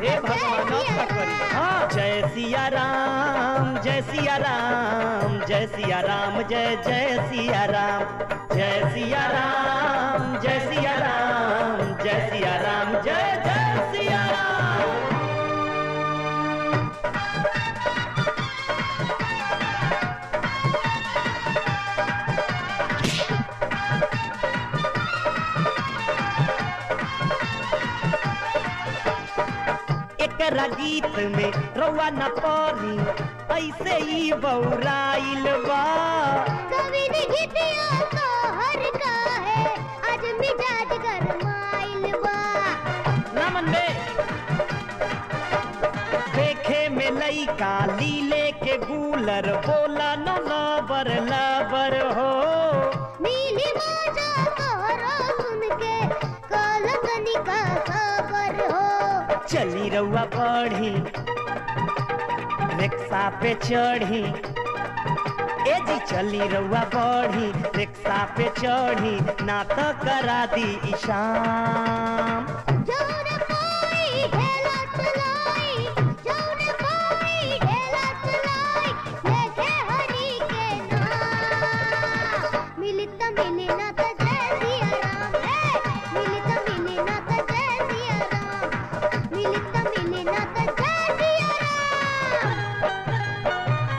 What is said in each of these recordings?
हे भगवान अब का करी हाँ जय सिया राम जय सिया राम जय सिया राम जय जय सिया राम जय सिया राम जय सिया राम जय सिया राम जय जय सिया राम एकरा गीत में रउआ न पड़ी ऐसे ही बौराइल बा कवि ने गीतिया तो हर का है आज मिजाज गरमाइल बा नमन बे देखे में लइका लीले के गूलर बोला न लबर लबर हो नीली माजा तोहरा सुन के कलकनी का खबर हो चली रउआ बढ़ी रिक्शा पे चढ़ी ए जी चली रउआ बढ़ी रिक्शा पे चढ़ी ना तो करा दी ईशान जौन कोई ढेला चलाई जौन कोई ढेला चलाई लेके हरि के नाम मिली त मिली ना त जय सिया राम है मिली त मिली ना त जय सिया राम मिली त मिली ना त जय सिया राम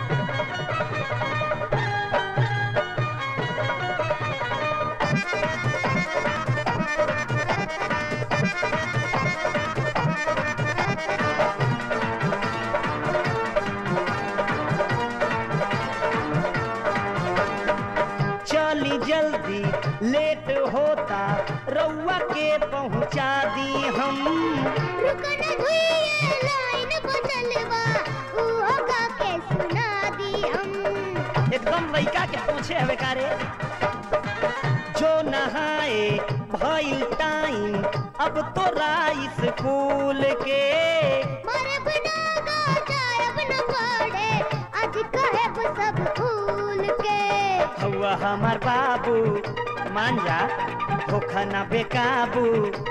चली जल्दी लेट होता रउआ के पहुंचा दी हम रुकन धुइए लाइन बचलवा उहो गा के सुना दी हम एकदम लइका के पूछे हवे कारे जो नहाए भइल टाइम अब तो स्कूल के मारे बिना गा जायब न पड़े आज कहे सब फूल के हवा हमार बाबू मान जा होखा ना बेकाबू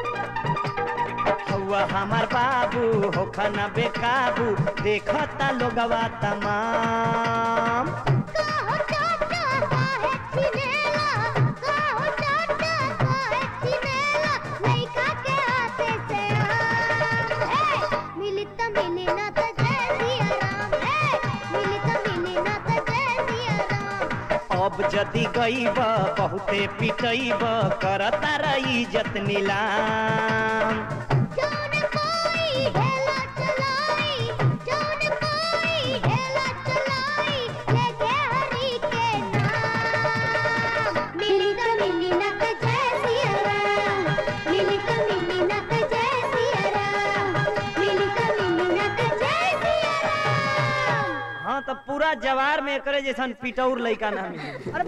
हवा हमार बाबू होखा ना बेकाबू देखता लोगवा तमाम काहो चाचा काहे छिनेला काहो चाचा काहे छिनेला लइका के हाथे से आम हे मिली त मिली ना त जय सिया राम हे मिली त मिली ना त जय सिया राम अब जदि गईब बहुते पिटईब करता रही इज्जत नीलाम जौन कोई ढेला चलाई जौन कोई ढेला चलाई लेके हरि के नाम मिली त मिली ना त जय सिया राम मिली त मिली ना त जय सिया राम मिली त मिली ना त जय सिया राम हाँ तो पूरा जवार में करे जैसन पिटौर लइका ना मिली